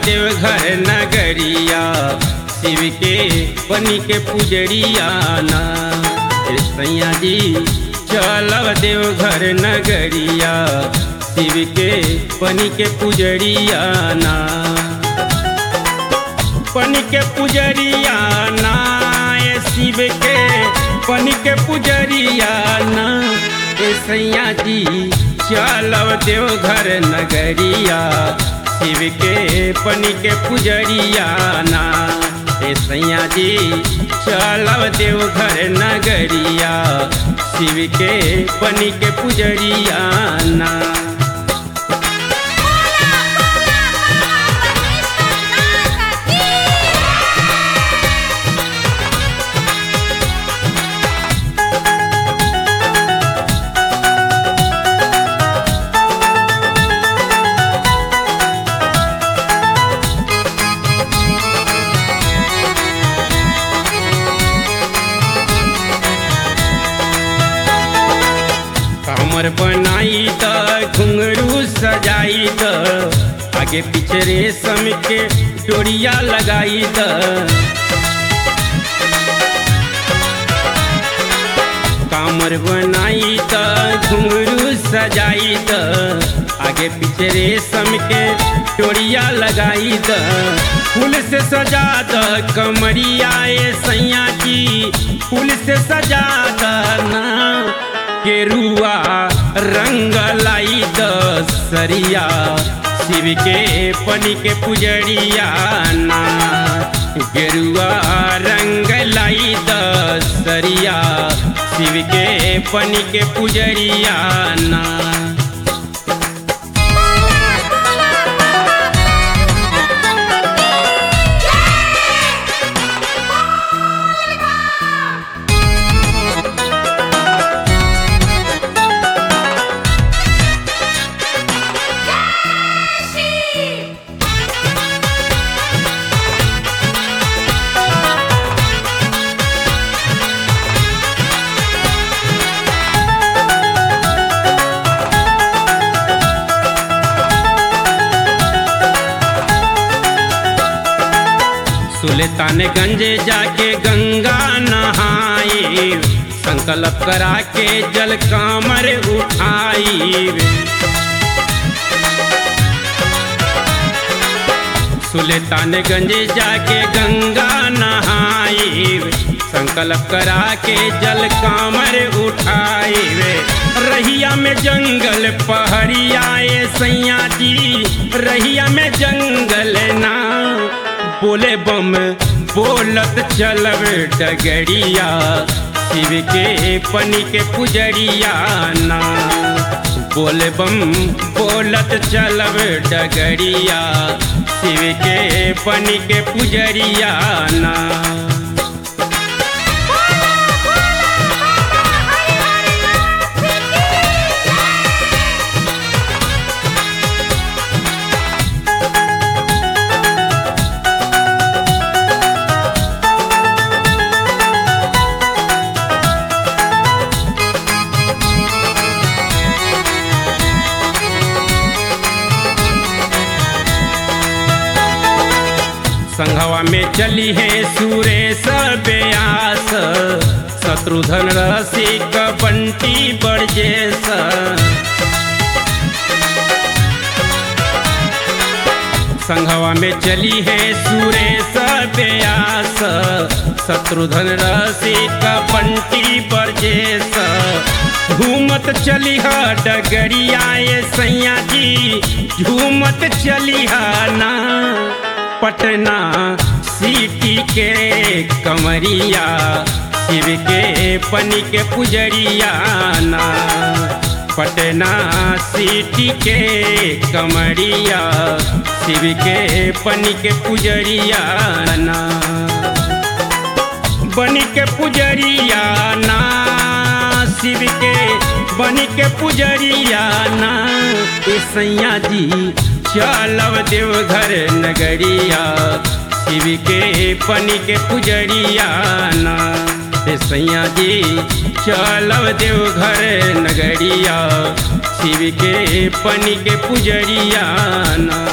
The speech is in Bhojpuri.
देवघर नगरिया शिव के बनी के पुजरिया ना ए सैया जी चलब देवघर नगरिया शिव के बनी के पुजरिया ना बनी के पुजरिया ना ए शिव के बनी के पुजरिया ना ए सैया जी चलब देवघर नगरिया शिव के पनी के पुजरिया ना ए सैया जी चलब देवघर नगरिया शिव के पनी के पुजरिया ना कमर बनाई त घुंघरू सजाई त आगे पीछे रेशम के डोरिया लगाई त कामर बनाई त घुंघरू सजाई त आगे पीछे रेशम के डोरिया लगाई त फूल से सजा द कमरिया ए सैया की फूल से सजा द ना केरुआ रंग लाई द सरिया शिव के पनी के पुजरिया ना गेरुआ रंग लाई द सरिया शिव के पनी के पुजरिया ना सुल्तानगंज जाके गंगा नहाई संकल्प करा के जल कामर उठाई सुल्तानगंज जाके गंगा नहाई संकल्प करा के जल कामर उठाई रहिया में जंगल पहड़िया सैया जी रहिया में जंगल ना बोले बम बोलत चलब डगरिया शिव के पनी के पुजरिया ना बोले बम बोलत चलब डगरिया शिव के पनी के पुजरिया ना संघवा में चली है सुरेश व्यास शत्रुधन रसिक बंटी बरजेस संघवा में चली है सुरेश व्यास शत्रुधन रसिक बंटी बरजेस झूमत चली है डगरिया सैया जी झूमत चली है ना पटना सिटी के कमरिया शिव के पनी के पुजरिया ना पटना सिटी के कमरिया शिव के पनी के पुजरिया ना बनी के पुजरिया ना शिव के बनी के पुजरिया ना ए सैया जी चलब देवघर नगरिया शिव के पनी के पुजरिया ना ए सैया जी चलब देवघर नगरिया शिव के पनी के पुजरिया ना